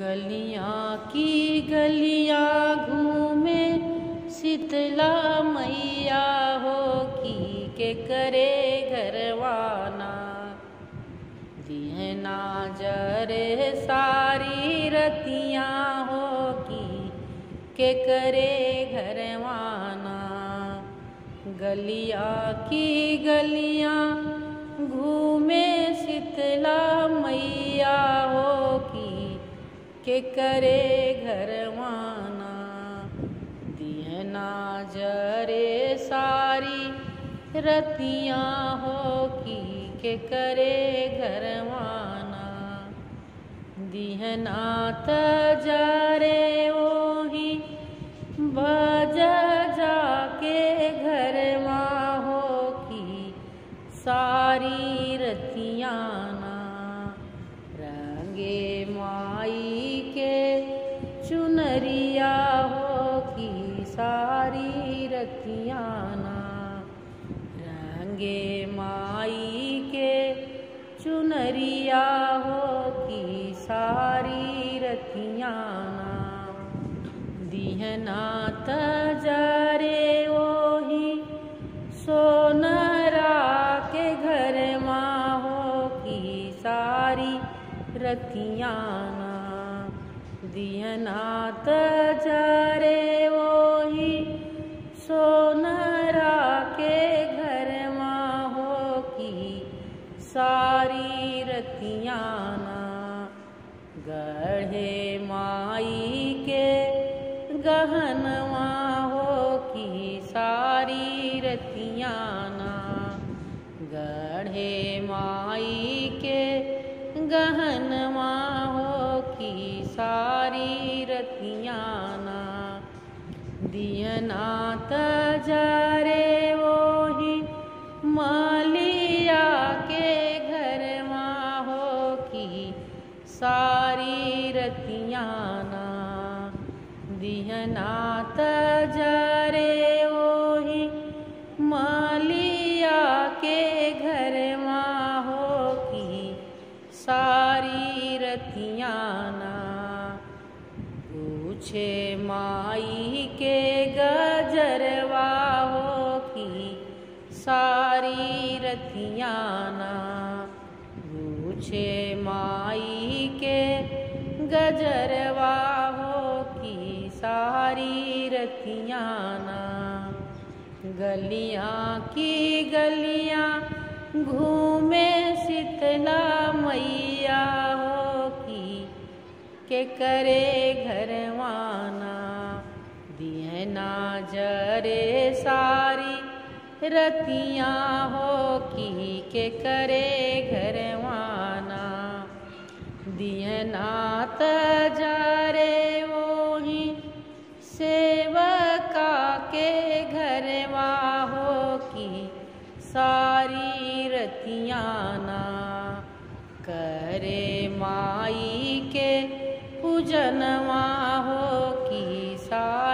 गलियां की गलियां घूमे शीतला मैया हो की के करे घरवाना दिहना जरे सारी रतियां हो की के करे घरवाना गलिया की गलियां घूमे शीतला मैया हो की के करे घरवाना दिहना जरे सारी रतियां हो की के करे घरवाना दिहना त जरे ओही भज जाके घरवा हो की सारी रतियाना रंगे माई के चुनरिया हो की सारी रतियाना रंगे माई के चुनरिया हो की सारी रतियाना दिहना तजरे ओही सोनरा के घर माँ हो की सारी रतियाना दिहना तजरे ओही सोनरा के घर माँ हो की सारी रतियाना गढ़े माई के गहनवा हो की सारी रतियाना गढ़े माई के गहनवा हो की सारी रतियाना दियना तजरे वही मालिया के घरवा हो की सारी रतियाना दिहना तजरे ओही मालिया के घरवा हो की सारी रतियाना पूछे माई के गजरवा हो की सारी रतियाना पूछे माई के गजरवा हो की सारी रतियाना गलियां की गलियां घूमे शीतला मैया हो की के करे घरवाना दिहना जरे सारी रतियां हो की के करे घरवाना दिहना तजरे वही सेवका के घरवा हो की सारी रतियाना करे माई के पूजनवा हो की सारी